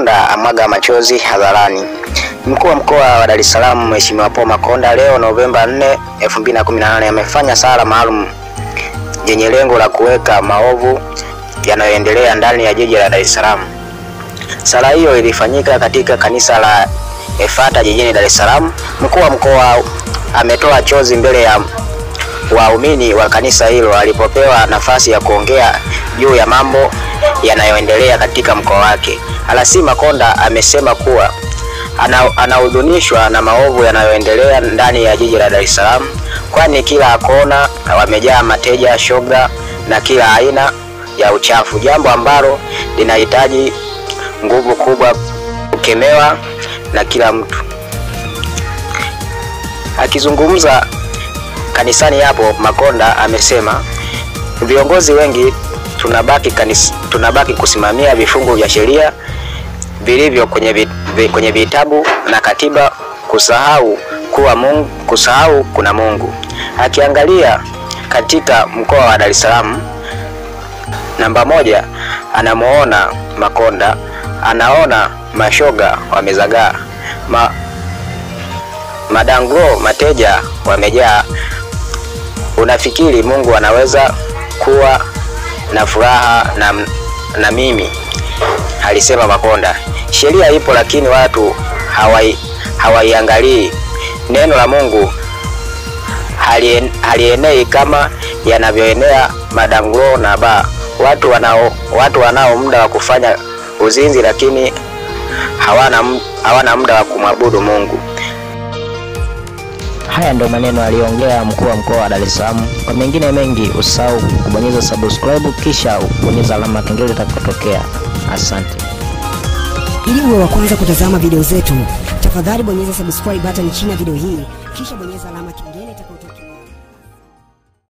Makonda amwaga machozi hadharani. Mkuu wa mkoa wa Dar es Salaam Mheshimiwa Paul Makonda leo Novemba 4, 2018 amefanya sala maalum yenye lengo la kuweka maovu yanayoendelea ndani ya jiji la Dar es Salaam. Sala hiyo ilifanyika katika kanisa la Efata jijini Dar es Salaam. Mkuu wa mkoa ametoa chozi mbele ya waumini wa kanisa hilo alipopewa nafasi ya kuongea juu ya mambo yanayoendelea katika mkoa wake. Alasi Makonda amesema kuwa anahudhunishwa na maovu yanayoendelea ndani ya jiji la Dar es Salaam, kwani kila kona wamejaa mateja, shoga na kila aina ya uchafu, jambo ambalo linahitaji nguvu kubwa kukemewa na kila mtu. Akizungumza kanisani hapo, Makonda amesema viongozi wengi tunabaki kanis, tunabaki kusimamia vifungu vya sheria vilivyo kwenye, vit, kwenye vitabu na katiba, kusahau kuwa Mungu, kusahau kuna Mungu. Akiangalia katika mkoa wa Dar es Salaam namba moja, anamuona Makonda, anaona mashoga wamezagaa, ma, madanglo mateja wamejaa. Unafikiri Mungu anaweza kuwa na furaha na, na mimi? Alisema Makonda. Sheria ipo lakini watu hawaiangalii. Neno la Mungu halien, halienei kama yanavyoenea madanglo na baa. Watu wanao watu wanao muda wa kufanya uzinzi lakini hawana, hawana muda wa kumwabudu Mungu. Haya ndio maneno aliyoongea mkuu wa mkoa wa Dar es Salaam. Kwa mengine mengi, usahau kubonyeza subscribe kisha ubonyeza alama ya kengele itakapotokea. Asante. Ili uwe wa kwanza kutazama video zetu, tafadhali bonyeza subscribe button chini ya video hii, kisha bonyeza alama kengele itakayotokea.